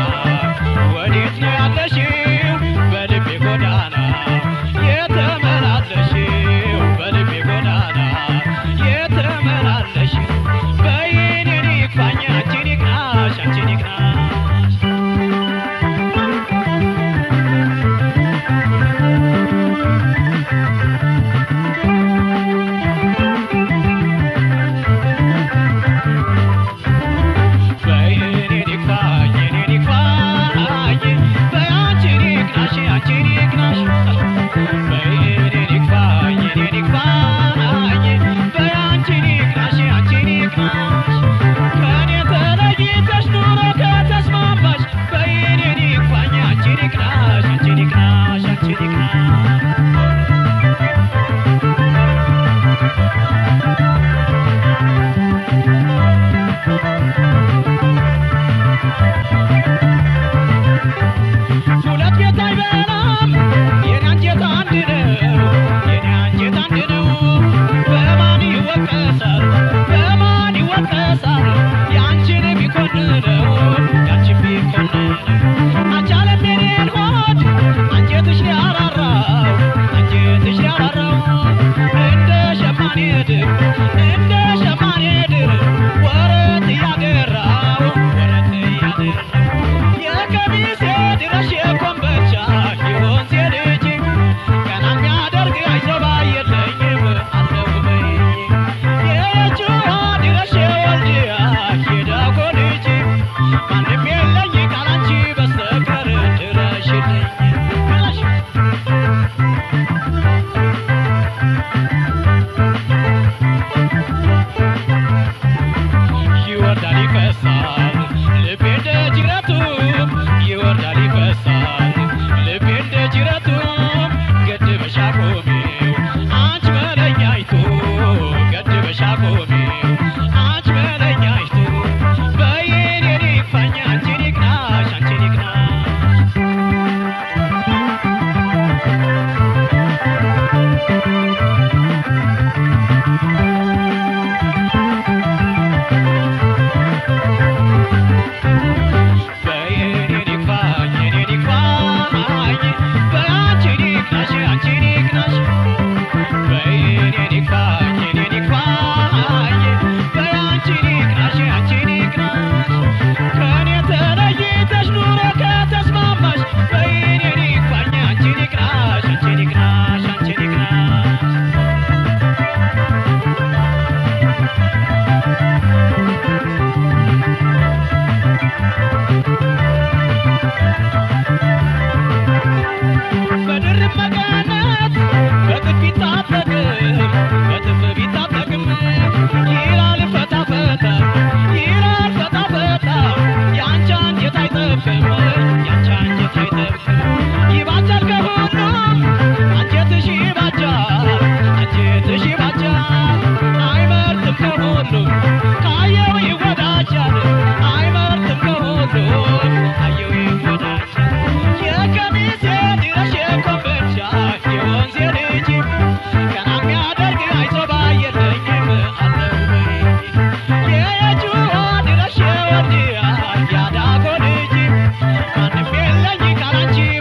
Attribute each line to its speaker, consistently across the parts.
Speaker 1: ወዴት ነው ያለሽው በልቤ ጎዳና የተመላለሽው በልቤ ጎዳና የተመላለሽው በይኔን ይክፋኝ አንቺን ይቅናሽ አንቺን ይቅናሽ በይኔን ይክፋኝ እኔን ይክፋኝ በያንቺን ይቅናሽ አንቺን ይቅናሽ በይኔን ይክፋኝ እኔን ይክፋኝ በያንቺን ይቅናሽ አንቺን ይቅናሽ ከኔ ተለይተሽ ኑሮ ከተስማማሽ በይኔን ይክፋኝ አንቺን ይቅናሽ አንቺን ይቅናሽ አንቺን ይቅናሽ ሁለት ቤት አይበላም የኔ አንጀት አንድ ነው የኔ አንጀት አንድ ነው በማን ይወቀሳል በማን ይወቀሳል ያንቺን ቢኮንነው ያንቺን ቢኮንነው አቻለም የኔን ሆድ አንጀትሽ ሊያራራው አንጀትሽ ሊያራራው እንደ ሸማኔ ድር እንደ ሸማኔ ድር ወረት እያደራው ወረት እያደራው የቀሚሴ ድረሽ የኮምበቻ የወንዝ ልጅ ቀና የሚያደርግ አይዞባ የለኝም አለው በይ የየጁራ ድረሽ የወልድያ የዳጎ ልጅ ማንም የለኝ ካላንቺ በስተቀር ድረሽልኝ ድረሽ ይወርዳል ይፈሳል ልቤ እንደ ጅረቱ ይወርዳል ይፈሳል ልቤ እንደ ጅረቱ ገድበሽ አቁሚው አንቺ መለኛይቱ ገድበሽ አቁሚው አንቺ መለኛይቱ በይኔ ይክፋኝ አንቺን ይቅናሽ አንቺን ይቅናሽ በይኔን ይክፋኝ እኔን ይክፋኝ በአንቺን ይቅናሽ አንቺን ይቅናሽ በይኔን ይክፋኝ እኔን ይክፋኝ በአንቺን ይቅናሽ አንቺን ይቅናሽ ከኔ ተለይተሽ ኑሮ ከተስማማሽ በይኔን ይክፋኝ አንቺን ይቅናሽ አንቺን ይቅናሽ አንቺን ይቅናሽ በድርብ መቀነት በጥፍ ቢታጠቅም በጥፍ ቢታጠቅም ይላል ፈታ ፈታ ይላል ፈታ ፈታ የአንቺ አንጀት አይጠብቅም የአንቺ አንጀት አይጠብቅም ይባጃል ከሁሉም አንጀትሽ ይባጃል አንጀትሽ ይባጃል አይመርጥም ከሁሉም ካየው ይወዳጃል አይመርጥም ከሁሉም ካየው ይወዳጃል የቀሚሴ ድረሽ የኮምበቻ የወንዜ ልጅ ቀና የሚያደርግ አይዞባ የለኝም አለው በይ የየጁዋ ድረሽ የወልድያ ያዳጎ ልጅ ማንም የለኝ ካላንቺ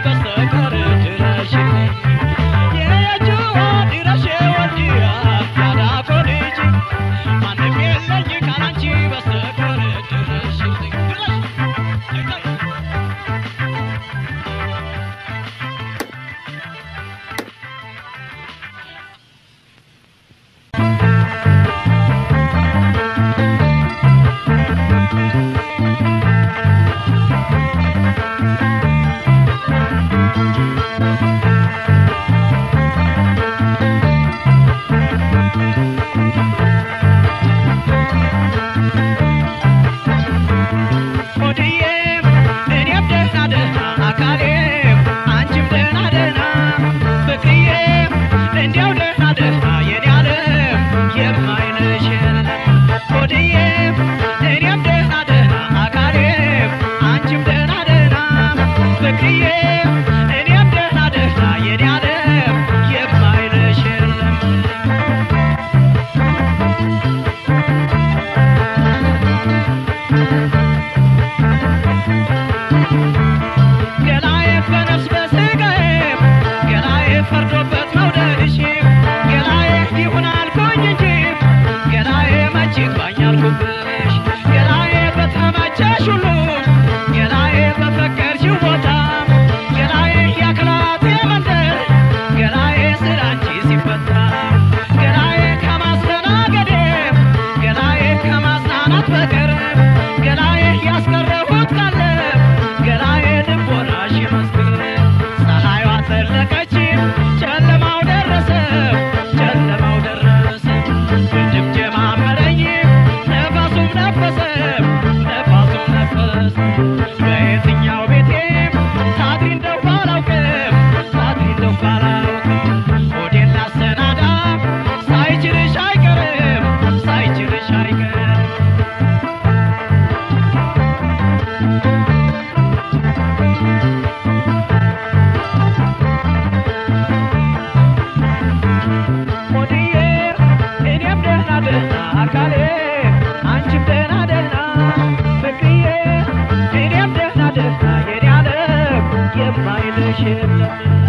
Speaker 1: ደህና የኔ ዓለም የማይልሽ የለም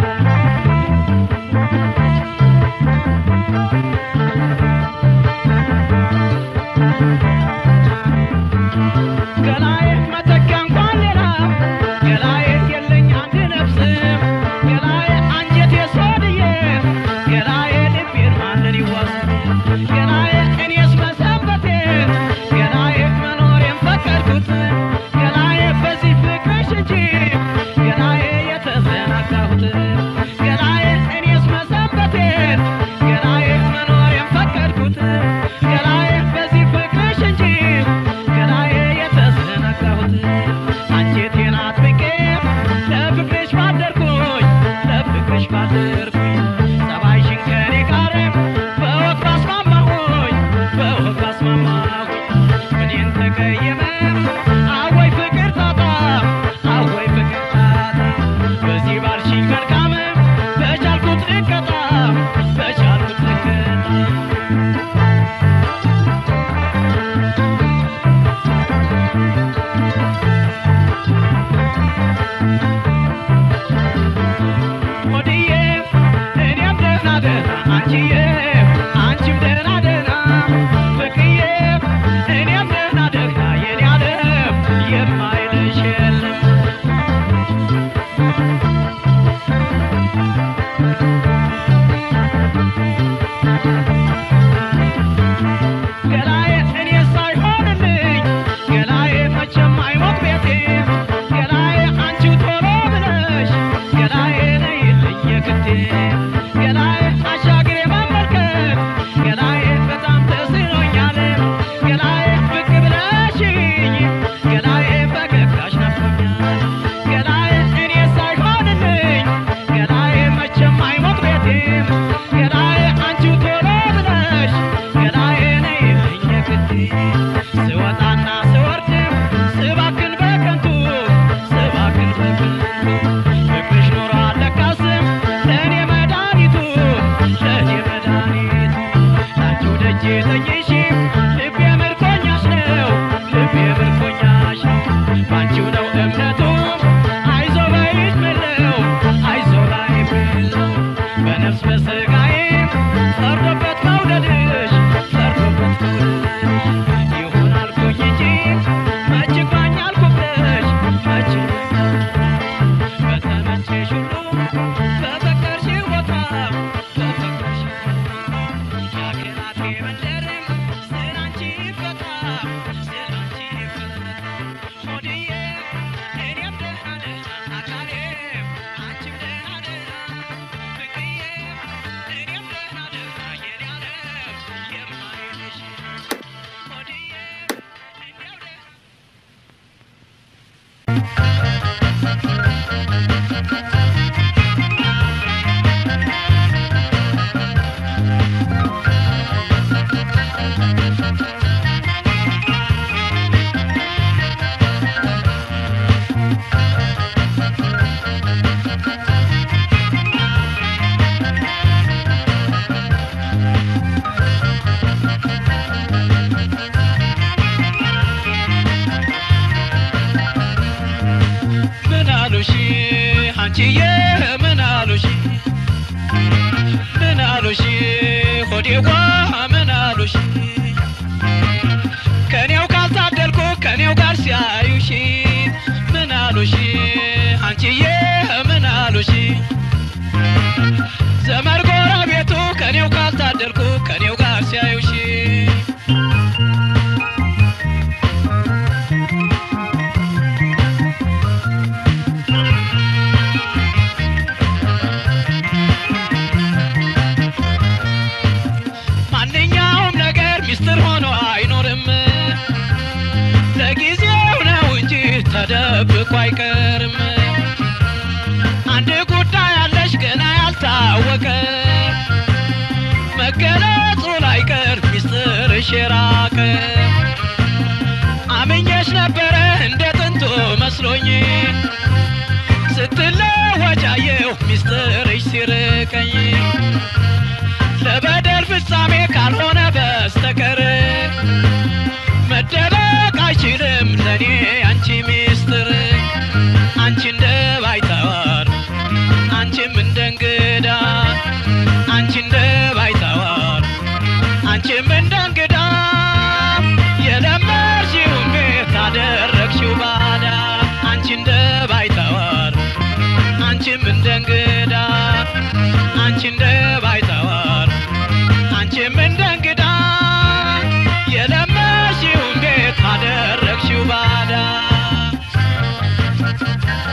Speaker 1: ገላዬ መተኪያ እንኳን ሌላ ገላዬ የለኝ አንድ ነፍስ ገላዬ አንጀቴ ሶድዬ ገላዬ ልቤን ማንን ይዋስ ገላዬ እኔስ መሰንበቴ ገላዬ መኖሬን ፈቀድኩት ገላዬ በዚህ ፍቅርሽ እንጂ ገላዬ የተዘናጋሁት ገላዬ እኔስ መሰንበቴ ገላዬ መኖሬን ፈቀድኩት ገላዬ በዚህ ፍቅርሽ እንጂ ገላዬ የተዘናጋሁት አንጀቴን አጥብቄ ለፍቅርሽ ባደርኩኝ ለፍቅርሽ ባደርኩኝ ጸባይሽን ከኔ ጋር በወግ ባስማማሁኝ በወግ ባስማማሁኝ እኔን ተቀየመ አወይ ፍቅር ታጣ አወይ ፍቅር ታጣ በዚህ ባልሽኝ መልካም በቻልኩት ልቀጣ በቻልኩት ልቀጣ ሆድዬ እኔም ደህና ደህና አንቺዬ አንቺም ደህና ደህና ፍቅርዬ እኔም ደህና ደህና የኔ ዓለም የማይልሽ የለም ገላዬ እኔ ሳይሆንልኝ ገላዬ መቼም አይሞት ቤቴ ገላዬ አንቺው ቶሎ ብለሽ ገላዬ ነይልኝ የግዴ ገላዬ አሻግሬ መመልከት ገላዬ በጣም ተስኖኛል ገላዬ ብቅ ብለሽኝ ገላዬ ፈገግታሽ ናፍቆኛል ገላዬ እኔ ሳይሆንልኝ ገላዬ መቼም አይሞት ቤቴ ገላዬ አንቺው ቶሎ ብለሽ ገላዬ ነይልኝ የግዴ ስወጣና ስወርድ ስባክን በከንቱ ስባክን በከንቱ ፍቅርሽ ኖሮ አለካስም ለእኔ መድኃኒቱ ለእኔ መድኃኒቱ ላንቺው ደጅ ተኝሽ ልቤ ምርኮኛሽ ነው ልቤ ምርኮኛሽ ነው ባንቺው ነው እምነቱ አይዞ በይሽ ምለው አይዞ ላይ ምለው በነፍስ በስጋዬ ፈርዶበት መውደድሽ ፈርዶበት መውደድሽ ይሁን አልኩኝ እንጂ መች ይግባኝ አልኩብሽ መች በተመቸሽ ሁሉ በፈቀርሽው ቦታ በፈቀርሽው ቦታ የአገራቴ መንደር ስላንቺ ይፈታ ስላንቺ ይፈታ ሆድዬ እኔም ደህና ደህና አካሌ አንቺም ደህና ደህና ፍቅርዬ እኔም ደህና ደህና የኔ ዓለም የማይልሽ ሆድዬ እንዲያው ደህና ምን አሉሽ አንቺዬ ምን አሉሽ ምን አሉሽ ሆዴዋ ምን አሉሽ ከኔው ካልታደልኩ ከኔው ጋር ሲያዩሽ ምን አሉሽ አንቺዬ ምን አሉሽ ዘመድ ጎረቤቱ ከኔው ካልታደልኩ ከኔው ጋር ሲያዩሽ ማንኛውም ነገር ሚስጥር ሆኖ አይኖርም ለጊዜው ነው እንጂ ተደብቆ አይቀርም አንድ ጉዳይ አለሽ ገና ያልታወቀ መገለጹ ላይቀር ሚስጥርሽ የራቀ አምኜሽ ነበረ እንደ ጥንቱ መስሎኝ ስትለወጫየሁ ሚስጥርሽ ሲርቀኝ ለበደል ፍጻሜ ካልሆነ በስተቀር መደበቅ አይችልም ለእኔ አንቺ ሚስጥር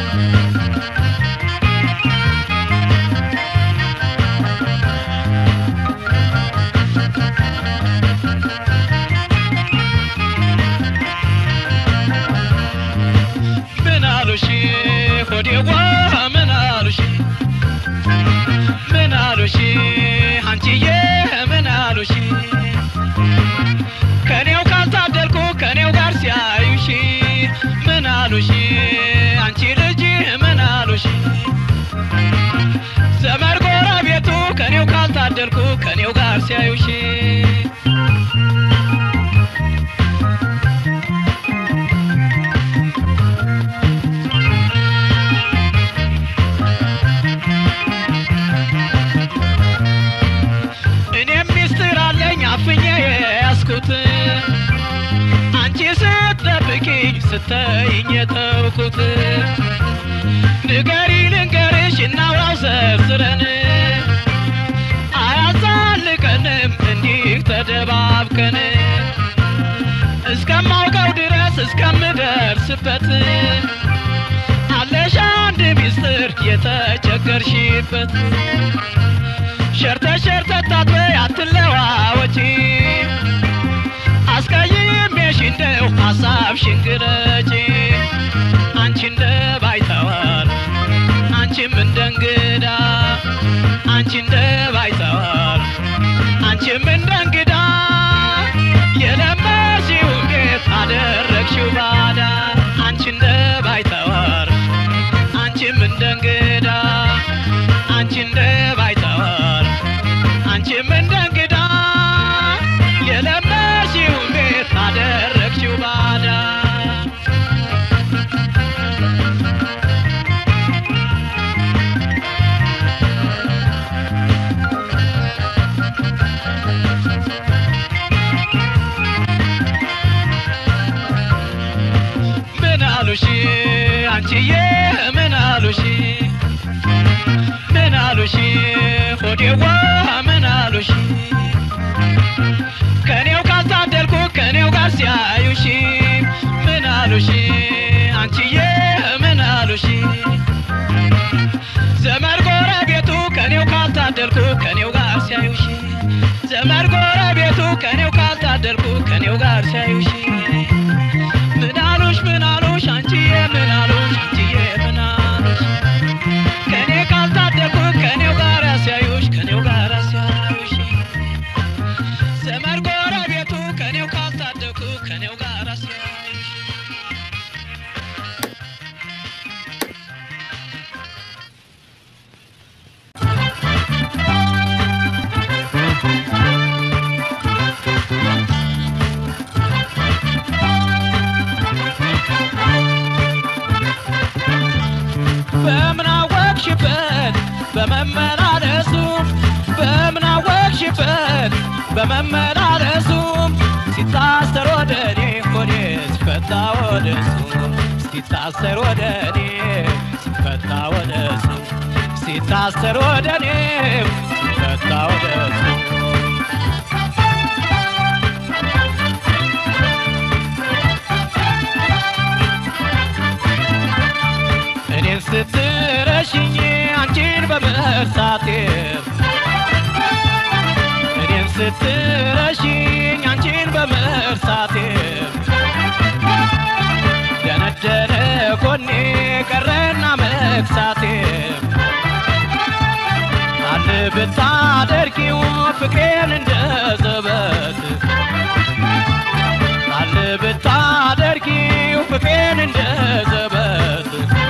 Speaker 1: ምን አሉሽ ሆዴዋ ምን አሉሽ ምን አሉሽ አንቺዬ ምን አሉሽ ከኔው ካልታደልኩ ከኔው ጋር ሲያዩሽ ምን አሉሽ አንቺ ልጅ ምን አሉሽ ዘመድ ጎረቤቱ ከኔው ካልታደልኩ ከኔው ጋር ሲያዩሽ እኔም ሚስጥር አለኝ አፍኜ የያዝኩት አንቺ ስትጠብቂኝ ስተይኝ የተውኩት ንገሪ ልንገርሽ እናውራው ዘርዝረን አያዛልቀንም እንዲህ ተደባብከን እስከማውቀው ድረስ እስከምደርስበት አለሽ አንድ ሚስጥር የተቸገርሽበት ሸርተ ሸርተ ታጥበይ አትለዋወጪ አስቀይሜሽ እንደው ሀሳብሽን ግለጪ አንቺ እንደ ባይተዋር አንቺም እንደ እንግዳ አንቺ እንደ ባይተዋር አንቺም እንደ እንግዳ የለመሽውን ቤት አደረግሽው ባዳ አንቺ እንደ ባይተዋር አንቺም እንደ እንግዳ አንቺ እንደ ባይተዋር አንቺም እንደ እንግዳ የለመሽውን ቤት አደረግሽው ባዳ ምን አሉሽ አንቺዬ ምን አሉሽ ምን አሉሽ ሆዴዋ ምን አሉሽ ከኔው ካልታደልኩ ከኔው ጋር ሲያዩሽ ምን አሉሽ አንቺዬ ምን አሉሽ ዘመድ ጎረቤቱ ከኔው ካልታደልኩ ከኔው ጋር ሲያዩሽ ዘመድ ጎረቤቱ ከኔው ካልታደልኩ ከኔው ጋር ሲያዩሽ ምን አሉሽ ምን አሉሽ አንቺዬ ምን አሉሽ አንቺዬ ምን አሉሽ ከኔ ካልታደልኩ ከኔው ጋር ሲያዩሽ ከኔው ጋር ሲያዩሽ ዘመድ ጎረቤቱ ከኔው ካልታደልኩ ከኔው ጋር ሲያዩሽ በምን አወቅሽበት በመመላለሱ በምን አወቅሽበት በመመላለሱ ሲታሰር ወደ እኔ ሆዴ ሲፈታ ወደ እሱ ሲታሰር ወደ እኔ ሲፈታ ወደ እሱ ሲታሰር ወደ እኔ ሲፈታ ወደ እሱ እኔን ስትረሽኝ አንቺን በመርሳቴ እኔን ስትረሽኝ አንቺን በመርሳቴ ደነደነ ጎኔ ቀረና መክሳቴ አለ ብታደርጊው ፍቅሬን እንደ ዘበት አለ ብታደርጊው ፍቅሬን እንደ ዘበት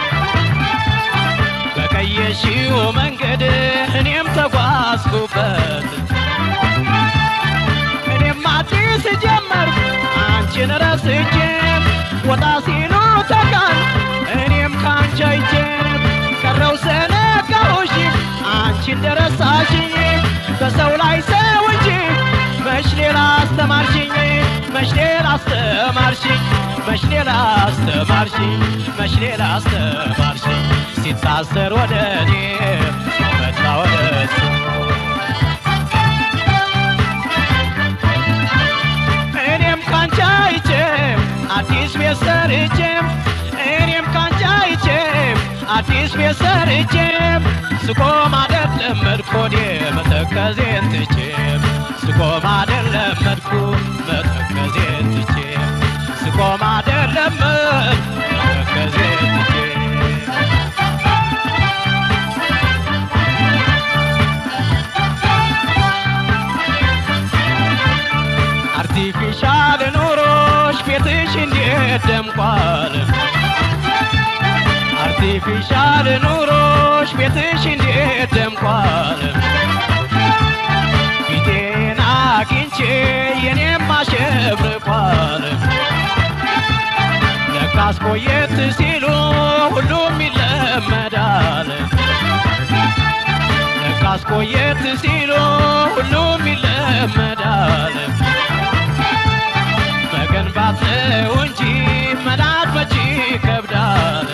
Speaker 1: በቀየሽው መንገድ እኔም ተጓዝኩበት እኔም አዲስ ጀመርኩ አንቺን ረስቼ ወጣ ሲሉ ተቃል እኔም ካንቺ አይቼ ቀረው ሰነጋሁሽ አንቺ እንደረሳሽኝ በሰው ላይ ሰው እንጂ መች ሌላ አስተማርሽኝ መች ሌላ አስተማርሽኝ መች ሌላ አስተማርሽኝ መች ሌላ አስተማርሽኝ ሲታሰር ወደ እኔ ሲፈታ ወደ እሱ እኔም ካንቺ አይቼ አዲስ ቤት ሰርቼ እኔም ካንቺ አይቼ አዲስ ቤት ሰርቼ ስቆም አይደለም መድኮኔ መተከዜን ትቼ ስቆም አይደለም መድኩ መተከዜን ትቼ ስቆም አይደለም መተከዜን ትቼ አርቲፊሻል ኑሮሽ ቤትሽ እንዴት ደምቋል አርቲፊሻል ኑሮሽ ቤትሽ እንዴት ደምቋል ፊቴን አግኝቼ የኔም አሸብርቋል ለካስ ቆየት ሲሉ ሁሉም ይለመዳል ለካስ ቆየት ሲሉ ሁሉም ይለመዳል መገንባት ነው እንጂ መናድ መቼ ይከብዳል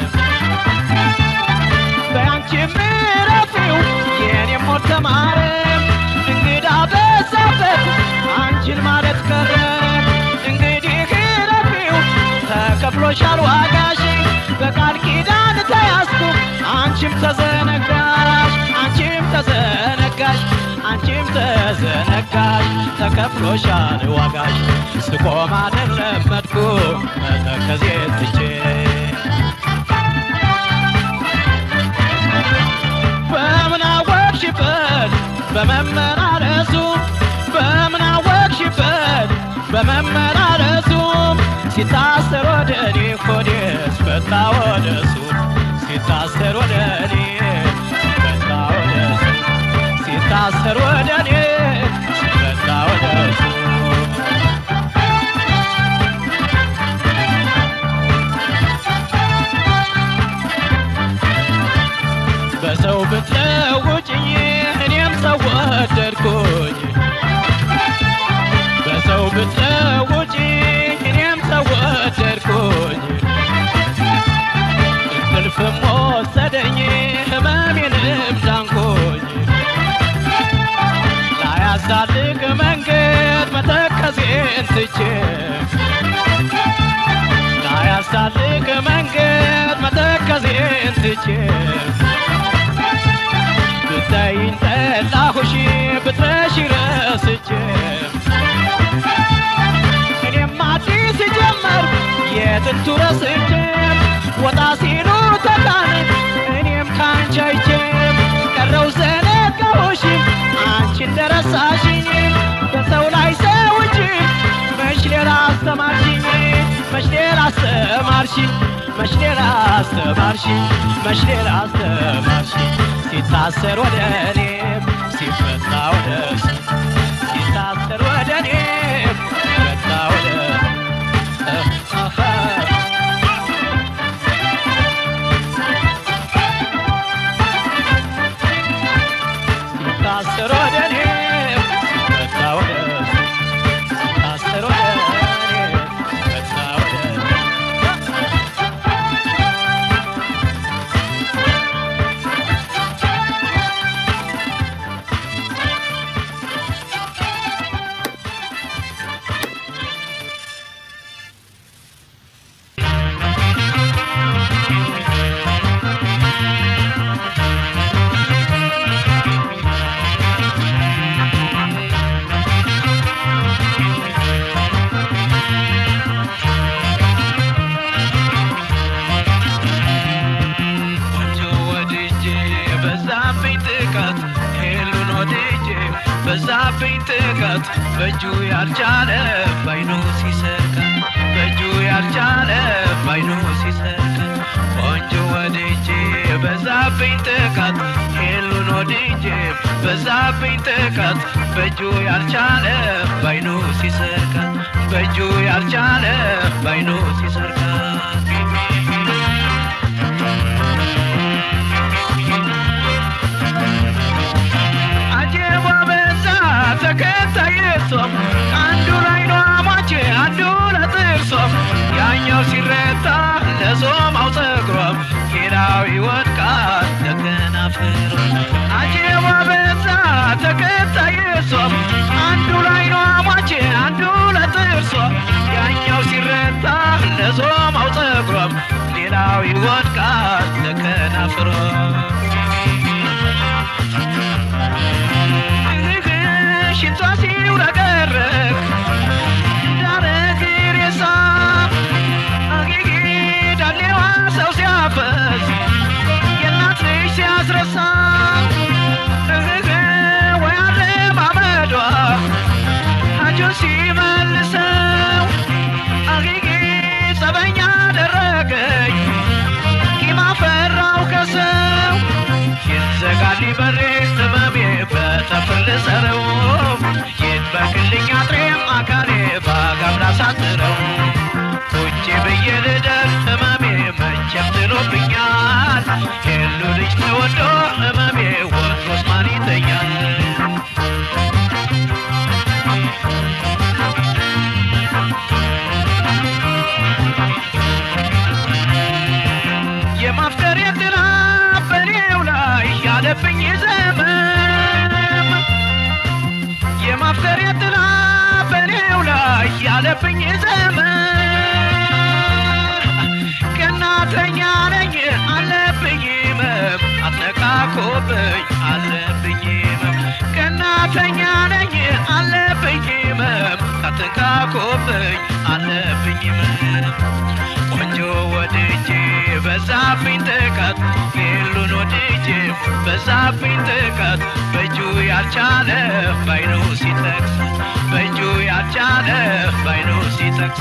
Speaker 1: በአንቺ ምረፊው የኔም ሞት ተማረ እንግዳ በዛበት አንቺን ማለት ቀረ እንግዲህ ረፊው ተከፍሎሻል ዋጋሽ በቃል ኪዳን ተያዝኩ አንቺም ተዘነጋሽ አንቺም ተዘነጋሽ አንቺም ተዘነጋሽ ተከፍሎሻል ዋጋሽ ስቆም አይደለም መድኩ መተከዜ ትቼ በምን አወቅሽበት በመመላለሱ በምን አወቅሽበት በመመላለሱ ሲታሰር ወደ እኔ ሆዴስ ፈታ ወደሱ ሲታሰር ወደ እኔ ፈታ ወደሱ ሲታሰር ወደ እኔ ፈታ ወደሱ በሰው ብትለውጭኝ እኔም ሰው ወደድኩኝ በሰው ብትለውጭኝ እኔም ሰው ወደድኩኝ እንቅልፍም ወሰደኝ ህመሜንም ዳንኩኝ ላያሳልቅ መንገድ መተከዜን ትቼ ላያሳልቅ መንገድ መተከዜን ትቼ ብታይኝ ጠላሁሽ ብትረሺ ረስቼ እኔም አዲስ ጀመር የጥንቱ ረስቼ ወጣ ሲሉ ተካን እኔም ካንቺ አይቼ ቀረው ዘነጋሁሽ አንቺ እንደረሳሽኝ በሰው ላይ ሰው እንጂ መች ሌላ አስተማርሽኝ መች ሌላ አስተማርሽኝ መች ሌላ አስተማርሽኝ መች ሌላ አስተማርሽኝ ሲታሰር ወደ እኔም ሲፈታ ወደ እሱ ሲታሰር ወደ እኔም ሲፈታ ወደ ሲታሰር ወደ እኔም ሲፈታ ወደ እሱ ሲታሰር ወደ እኔም ሲፈታ ወደ እሱ ቆንጆ ወድጄ በዛብኝ ጥቃት ሄሉን ወድጄ በዛብኝ ጥቃት በእጁ ያልቻለ ባይኑ ሲሰርቃት በእጁ ያልቻለ ባይኑ ሲሰርቃት ቆንጆ ወድጄ በዛብኝ ጥቃት ሄሉን ወድጄ በዛብኝ ጥቃት በእጁ ያልቻለ ባይኑ ሲሰርቃት በእጁ ያልቻለ ባይኑ ሲሰርቃት አጀባ በዛ ተከታይ እሷም አንዱ ላይ ነው አማቼ አንዱ ለጥርሷም ያኛው ሲረታ ለዞማው ጸጉሯም ሌላው ይወድቃል ለከናፍሯ አጀባ በዛ ተከታይ እሷም አንዱ ላይ ነው አማቼ አንዱ ለጥርሷ ያኛው ሲረታ ለዞማው ጸጉሯም ሌላው ይወድቃል ለከናፍሯ ከናፍሯ ሽንቷ ሲውረገረግ እንዳረግ ሬሳ አጌጌ ዳሌዋ ሰው ሲያፈስ የእናት ልጅ ሲያስረሳ እህህ ወይ አረማመዷ አጁን ሲመልሰው አጌጌ ጸበኛ አደረገኝ ቂም አፈራው ከሰው ይዘጋል በሬ ህመሜ በጠፍር ልሰረው ይድበቅልኝ አጥሬም አካሌ ባጋም ላሳጥረው ቁጭ ብዬ ልደር ህመሜ መቼም ጥሎብኛል የሉ ልጅ ተወዶ ህመሜ ወትሮስ ማን ይተኛል የማፍቀር የጥላ በኔው ላይ ያለብኝ ዘመም የማፍቀር የጥላ በኔው ላይ ያለብኝ ዘመን ቀናተኛ ነኝ አለብኝ መም አትነቃቆብኝ አለብኝ መም ቀናተኛ ነኝ አለብኝ መም አትነቃቆብኝ አለብኝ መም ቆንጆ ወድጄ በዛብኝ ጥቃት ሌሉን ወድጄ በዛብኝ ጥቃት በእጁ ያልቻለ ባይኑ ሲጠቅስ በእጁ ያልቻለ ባይኑ ሲጠቅስ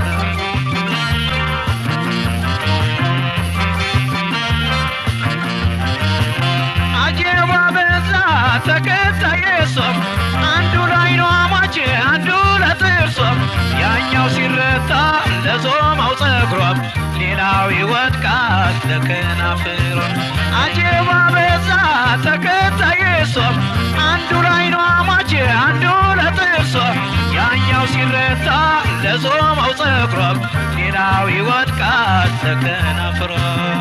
Speaker 1: አጀባ በዛ ተከታየ ሶም አንዱ ላይ ነው አማች አንዱ ለጥርሶም ያኛው ሲረታ ለዞማው ጸጉሯም ሌላው ይወድቃል ለከናፍሯም አጀባ በዛ ተከታየ ሶም አንዱ ላይ ነው አማች አንዱ ለጥርሶም ያኛው ሲረታ ለዞማው ጸጉሯም ሌላው ይወድቃል ለከናፍሯም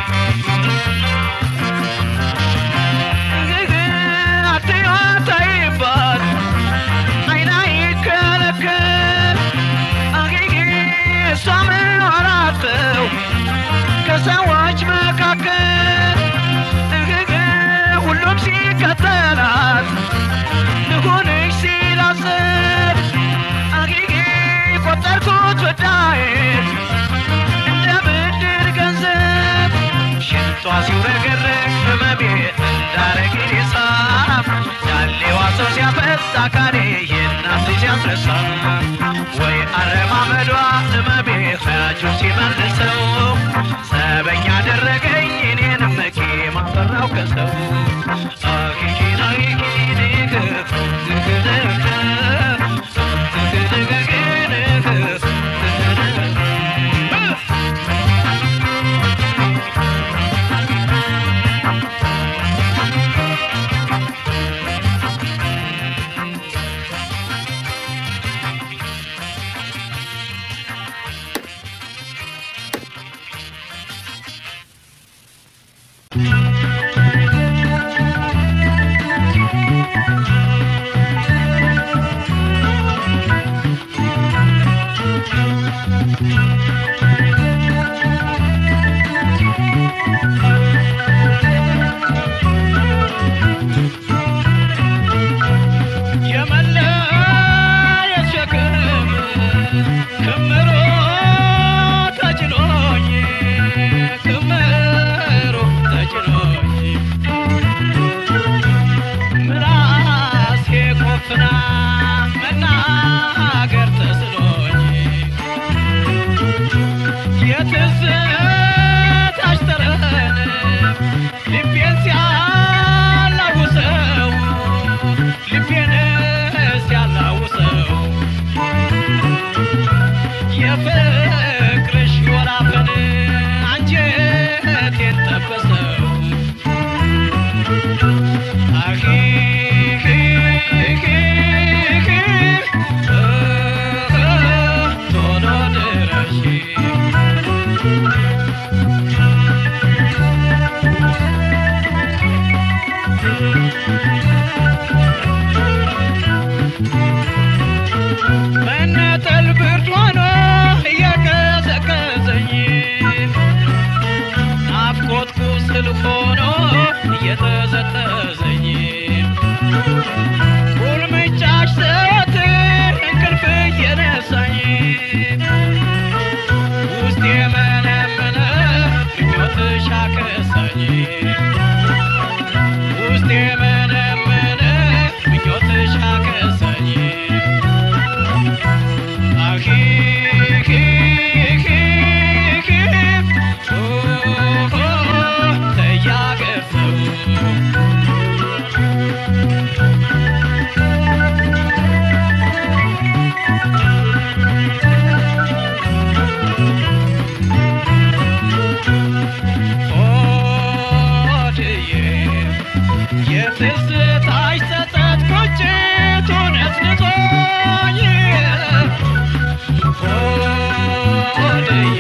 Speaker 1: አትያታይባት አይና ይከለከል አጌጌ እሷ ምን አራተው ከሰዎች መካከል እግግ ሁሉም ሲከተላት ልሁንሽ ሲላስብ አጌጌ ቆጠርኩት ወዳዬን እንደ ብድር ገንዘብ ሽንቷ ሲውረገረግ ህመሜ እንዳረግ ሳብ ዳሌዋ ሰው ሲያፈስ አካሌ የእናት ልጅ ሲያስረሳ ወይ አረማመዷ ህመሜ ኸያጁን ሲመልሰው ሰበኛ አደረገኝ እኔንም ቂም አፈራው ከሰው አኪኪን አኪኪን የጠዘጠዘኝ ቁልምጫሽ ዘወትር እንቅልፍ እየነሳኝ ውስጥ የመነመነ ምኞትሽ አከሳኝ ውስጥ የመነመነ ምኞትሽ አከሳኝ አኺ ኺ ኺ ኺ ኦሆ ተያገፈው ሆድዬ የትዝታሽ ጸጸት ቁጭቱን አስንቶኝ ሆድዬ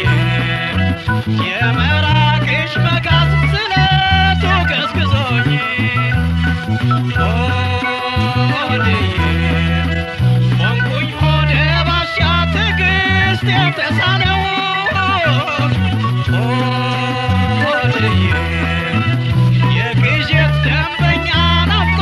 Speaker 1: የመራቅሽ መጋዝ ስለቱ ገዝግዞኝ ሆድዬ ሆንኩኝ ሆደ ባሻ ትዕግስት የተሳነው ሆድዬ የቅዠት ደንበኛ ናፍቆ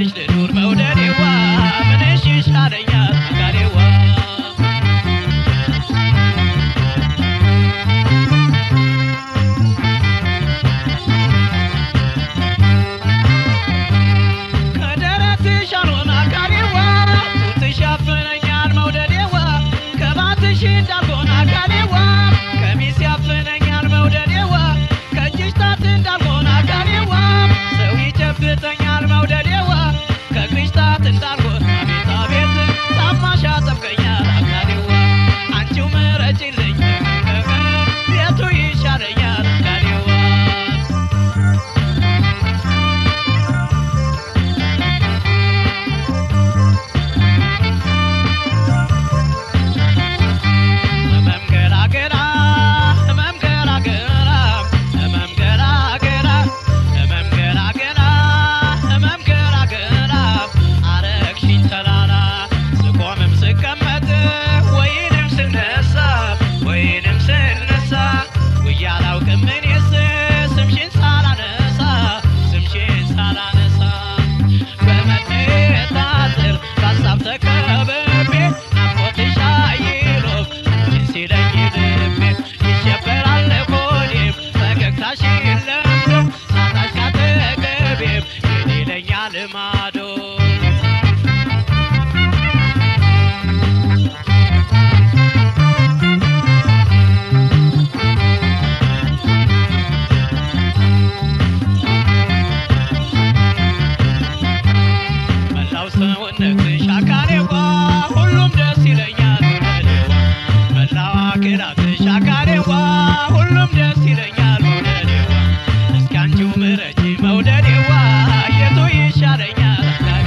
Speaker 1: ሳልልሽ ልኑር መውደዴዋ ምንሽ ይሻለኛል አካሌዋ ከደረትሽ አልሆን አካሌዋ ጡትሽ ያፍነኛል መውደዴዋ ከባትሽ እንዳልሆን አካሌዋ ቀሚስ ያፍነኛል መውደዴዋ ከእጅሽ ጣት እንዳልሆን አካሌዋ ሰው ይጨብጠኛል መውደዴዋ ከእግርሽ ጣት እንዳልሆን አቤት አቤት ጫማሽ ያጠብቀኛል አካሌዋ አንቺው ምረጭልኝ የቱ ይሻለኛል አካሌዋ ህመም ገራገራ ህመም ገራገራ ህመም ገራገራ ህመም ገራገራ ህመም ገራገራ አረግሽኝ ተላላ ስቆምም ስቀመጥ ወይንም ስነሳ ወይንም ስነሳ ውዬ አላውቅም እኔስ ስምሽን ሳላነሳ ስምሽን ሳላነሳ በመነጣጠር በሀሳብ ተከብቤ ናፍቆትሽ አይሎፍ አንቺን ሲለኝ ልቤ ይሸበራል ሆዴም ፈገግታሽን ለምዶ ሳጣሽ ካጠገቤም የኔ ይለኛል ልማዶ መላው ሰውነትሽ አካሌዋ ሁሉም ደስ ይለኛል መውደዴዋ መላው አካላትሽ አካሌዋ ሁሉም ደስ ይለኛል መውደዴዋ እስኪ አንቺው ምረጪ መውደዴዋ የቱ ይሻለኛል አካሌዋ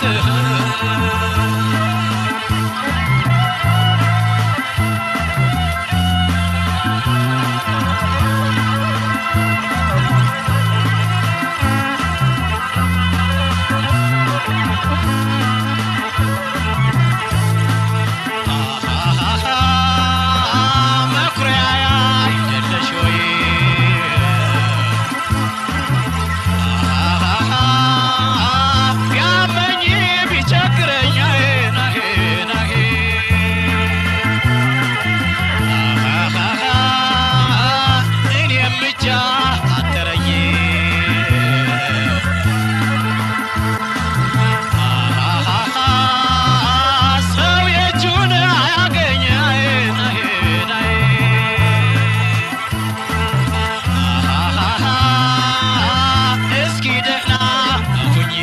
Speaker 1: መኩሪያዬ አይደለሽ ወይ ቢያመኝ ቢቸግረኝ ናሄ ናሄ እኔም ብቻ አጠረኝ ሰው የእጁን አያገኝ ናሄ ናሄ እስኪ ደህና ሁኚ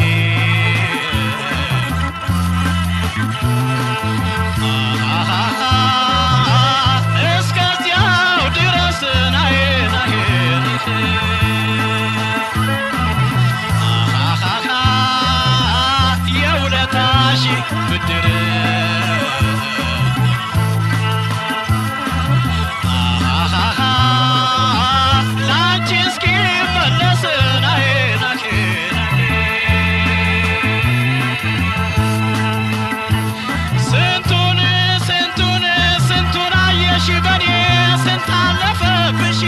Speaker 1: እስከዚያው ድረስ ናዬ ናዬ የውለታሽ ብድር ላንቺ እስኪ መለስ ናዬ ናዬ ስንቱን ስንቱን ስንቱን አየሽ በኔ ስንት አለፈብሽ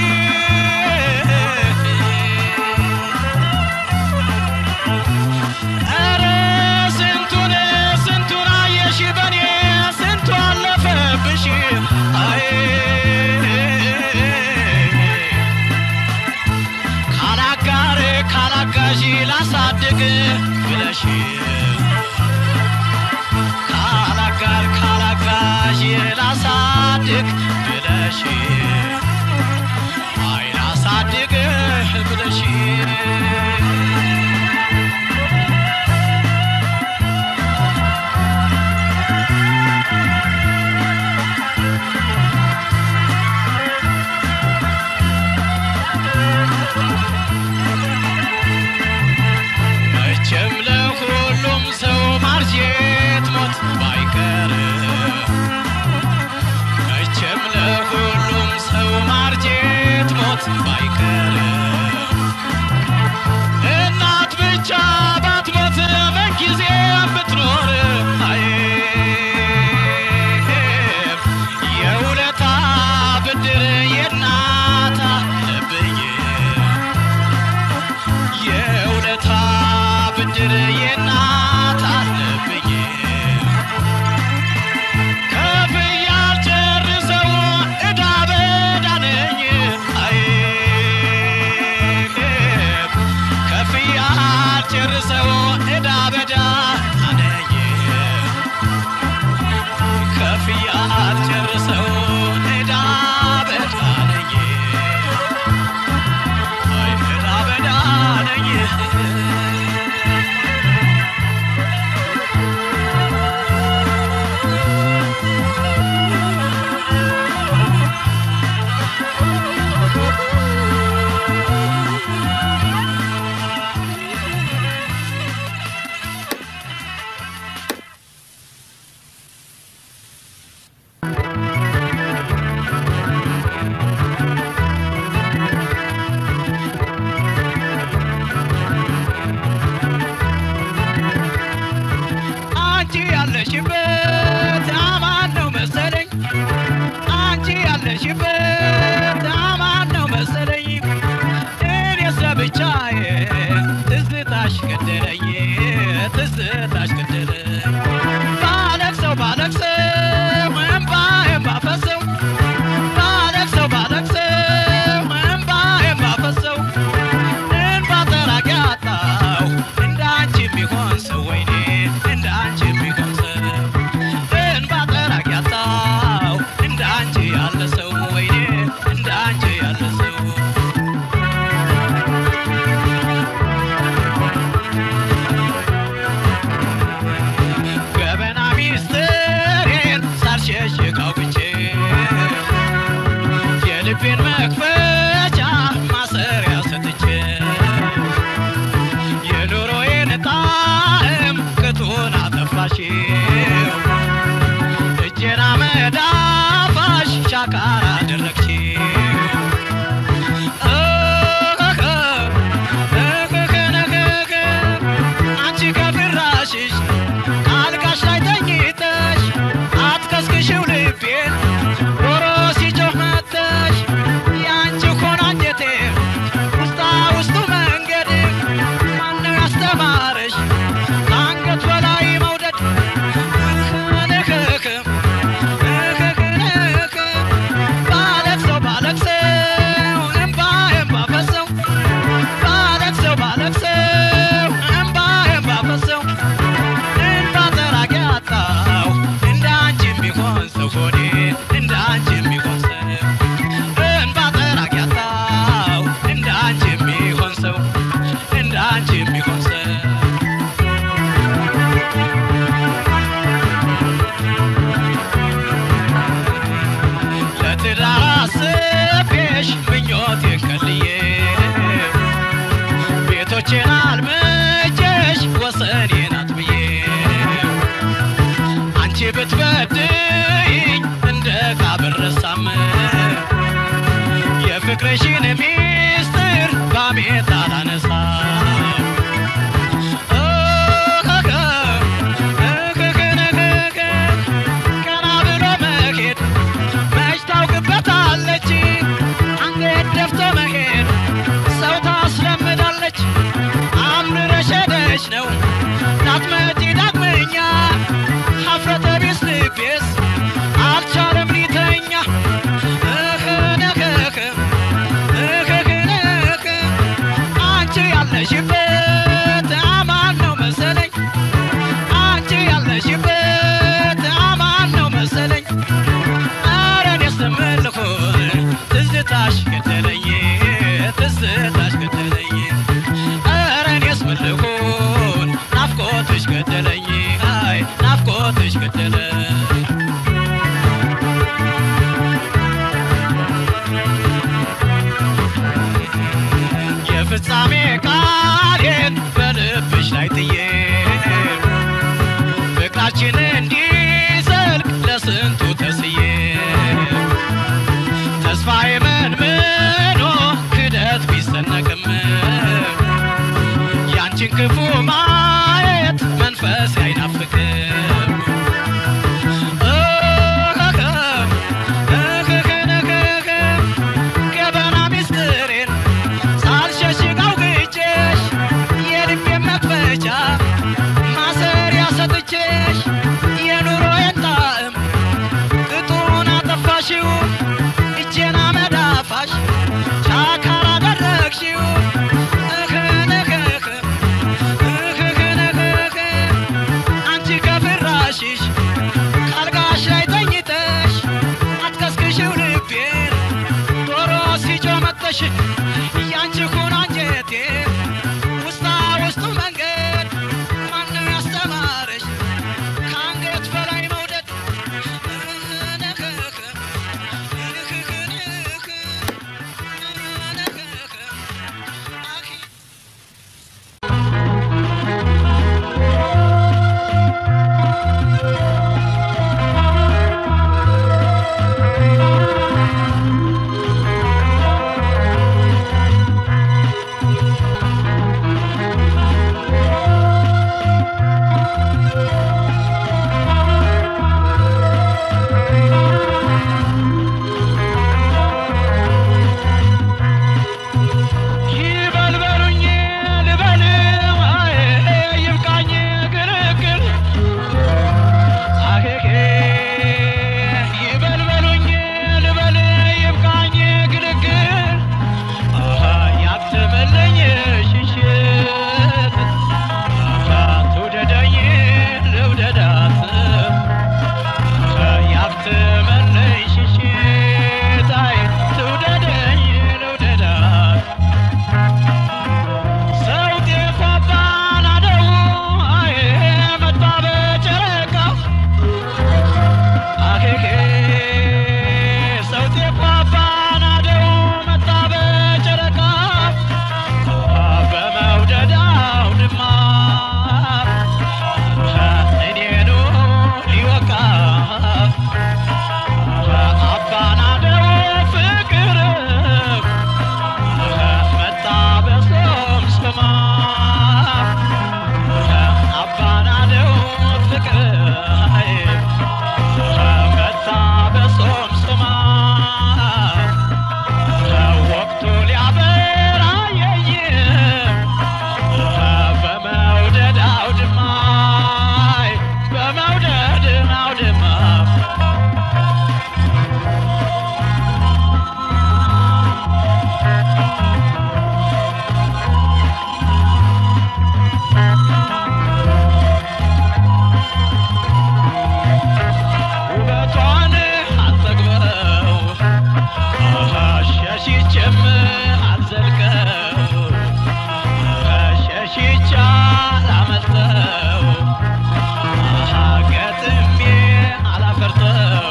Speaker 1: ኧረ ስንቱን ስንቱን አየሽ በኔ ስንቱ አለፈብሽ አይ ካላጋር ካላጋዥ ላሳድግ ብለሽ ካላጋር ካላጋዥ ላሳድግ ብለሽ አይ ላሳድግ ብለሽ መቼም ለሁሉም ሰው ማርጀት ሞት ባይቀር መቼም ለሁሉም ሰው ማርጀት ሞት ባይቀር እናት ብቻ ባትሞት በጊዜ ብትኖር አይ የውለታ ብድር የእናት አለብኝ የውለታ ብድር የእናት አለብኝ ከፍዬ አልጨርሰው ዕዳ በዕዳ ነኝ አይ ከፍዬ አልጨርሰው ዕዳ በዕዳ ነኝ ከፍዬ አልጨርሰው ዕዳ በዕዳ ነኝ አይ ዕዳ በዕዳ ነኝ አንቺ ያለሽበት አማን ነው መሰለኝ አንቺ ያለሽበት አማን ነው መሰለኝ እኔ ሰብቻዬ ትዝታሽ ገደለኝ ትዝታሽ ገደለኝ ባለቅሰው ባለቅሰው እምባዬን ባፈሰው ባለቅሰው ባለቅሰው እምባዬን ባፈሰው እንባ ጠራቂ አጣሁ እንዳንቺ የሚሆን ሰው ወይኔ እንዳንቺ የሚሆን ሰው እንባ ጠራቂ አጣሁ እንዳንቺ ያለ ሰው ወይኔ እንዳንቺ ያለ ሰው አረግሽው እጄና መዳፋሽ ሻካራ አደረግሽው አንቺ ከፍራሽሽ አልጋሽ ላይ ተኝተሽ አትከስክሽው ልቤን ዶሮ ሲጮህ መተሽ የአንቺ ሆኖ አንጀቴ ውስጣ ውስጡ መንገድ ማነው ያስተማረሽ ከአንገት በላይ መውደድ ንክክ ንክክ ባለቅሰው ባለቅሰው እምባ እምባ ፈሰው ባለቅሰው ባለቅሰው እምባ እምባ ፈሰው እንባ ጠራጊ አጣው እንደ አንቺ የሚሆን ሰው ሆዴ እንደ አንቺ የሚሆን ሰው እንባ ጠራጊ አጣው እንደ አንቺ የሚሆን ሰው እንደ አንቺ የሚሆን ሰው ለትዳር አስቤሽ ምኞቴን ከልዬ ቤቶቼን አልምቼሽ ወሰኔን አጥብዬ አንቺ ብትበድይኝ እንደ ካብረሳም የፍቅርሽን ሚስጥር ባሜት አላነሳም ቀና ብሎ መሄድ መች ታውቅበታለች አንገት ደፍቶ መሄድ ሰው ታስለምዳለች አምርረሽ ሄደሽ ነው ላትመጪ ዳግመኛ ሀፍረተ ቢስ ልቤስ አልቻለም ሊተኛ እህነከክ እህነክ አንቺ ያለሽበት አማን ነው መሰለኝ አንቺ ያለሽበት አማን ነው መሰለኝ ኧረ እኔስ ምን ልሁን ትዝታሽ ገደለኝ ትዝታሽ ገደለኝ ኧረ እኔስ ምን ልሁን ናፍቆትሽ ገደለኝ አይ ናፍቆትሽ ገደለኝ የፍጻሜ ቃሌን በልብሽ ላይ ጥዬ ፍቅራችን እንዲዘልቅ ለስንቱ ተስዬ ተስፋዬ መንምኖ ክደት ቢሰነቅም ያንቺን ክፉ ማየት መንፈስ አይናፍቅም ገበና ሚስጥሬን ሳልሸሽገው ግጬሽ የልቤ መክፈቻ ማሰሪያ ሰጥቼሽ የኑሮዬን ጣዕም ቅጡን አጠፋሽው እጄና መዳፋሽ ሻካራ አደረግሽው እህንህህ እህንህህ አንቺ ከፍ አላመልጠው አሃ ገጥሜ አላፈርጠው